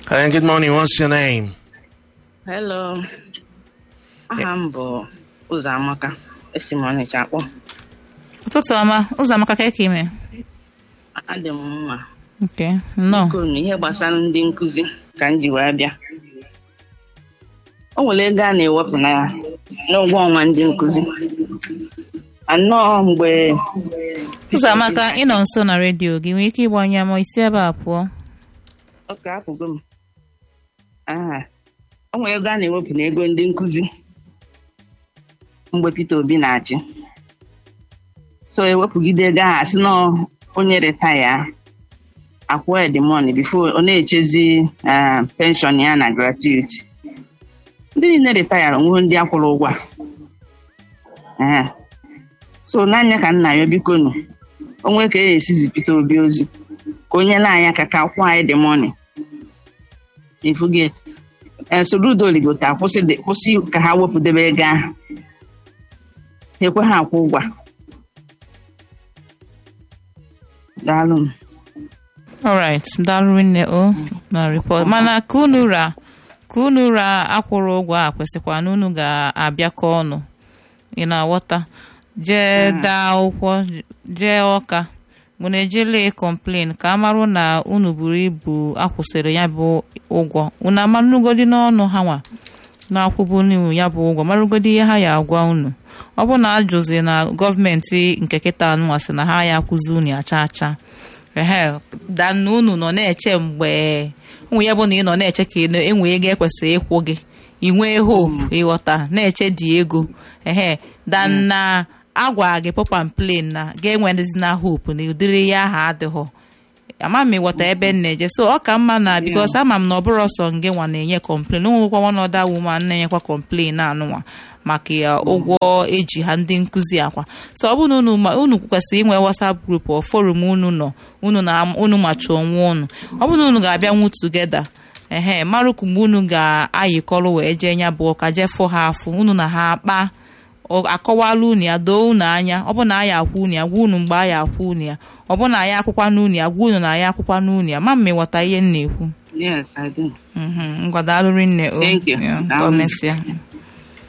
Hello, good morning. What's your name? Hello. Aha m bụ Ụzọamaka. Esi m Ọnịcha akpọ. ụtụtụ ọma ụzọ amaka ka eke ime Adị m mma. nke nnọọ Biko na ihe gbasara ndị nkụzi ka m ji wee bịa. O nwere ego a na-ewepụ na n'ụgwọ ọnwa ndị nkụzi. Anọọ mgbe ụzọ amaka ịnọ nso na redio gị nwere ike ịgbanye ma isi ebe a pụọ ọka apụgo m. Aha. O nwere ego a na-ewepụ na ego ndị nkụzi mgbe Peter Obi na-achị. So ewepụgide ego ahụ asị na onye retaya akwụ the money before ọ na-echezi ah, pension ya na gratuity. Ndị niile retaya onwe ndị akwụrụ ụgwọ a. Aha. So n'anya ka nna ya biko nụ onwe ka e esizi Peter Obi ozi ka o nyere anyị aka ka akwụ anyị the money. Ifuge Soludo Oligota akwụsị dị- kwụsị ka ha wepụdebe ego ahụ. Ha ekwe ha akwụ ụgwọ. a. Daalụ m. alright daalụ nne o na report mana ka unu ra ka unu ra akwụrụ ụgwọ a kwesịkwa na unu ga-abịakọ ọnụ ị na-aghọta jee daa akwụkwọ jee ọka mụ na ejele complain ka amarụ na unu buru ibu akwụsịrị ya bụ ụgwọ unu amarụgodi n'ọnụ ha nwa na-akwụbu unu ya bụ ụgwọ marụgodi ihe ha ya agwa unu ọ bụ na ajụzi na gọọmenti nke kịta anụnwa sị na ha ya akwụzi unu acha acha ehe dana unu nọ na-eche mgbe ụmụ ya bụ na ị nọ na-eche ka ị na- enwe ego ekwesịrị ịkwụ gị ị nwee hope ịghọta na-eche dị ego ehe dana agwa gị pọpam plen na ga-enwedịzi na hope na ụdịrị ya ahụ adịghọ ama m ịghọta ebe m na-eje so ọ ka mma na bikos ama m na ọ bụrụ ọsọ nge nwa na-enye kọmplen onwekwa nwanọda woman na-enyekwa kọmplen anụnwa maka ya ụgwọ eji ha ndị nkụzi akwa so ọ bụrụ na unu ma unu kwesịrị inwe whatsapp group ọ forum unu nọ unu na unu machi onwe unu ọ bụrụ na unu ga-abịa nwu tugeda ehe marụkụ mgbe unu ga-ayịkọrọ wee jee nya bụ ụka jee fụ ha afụ unu na ha akpa ọ akọwala unu ya doo unu anya ọ bụ na anyị akwụ unu ya gwa unu mgbe anyị akwụ unu ya ọ bụ na anyị akwụkwa n'unu ya gwa unu na anyị akwụkwa n'unu ya ma m ịghọta ihe m na-ekwu Yes, I do. Mhm, ngwa daalụ rinne o Thank you. Ya, ka o Daalụ. mesịa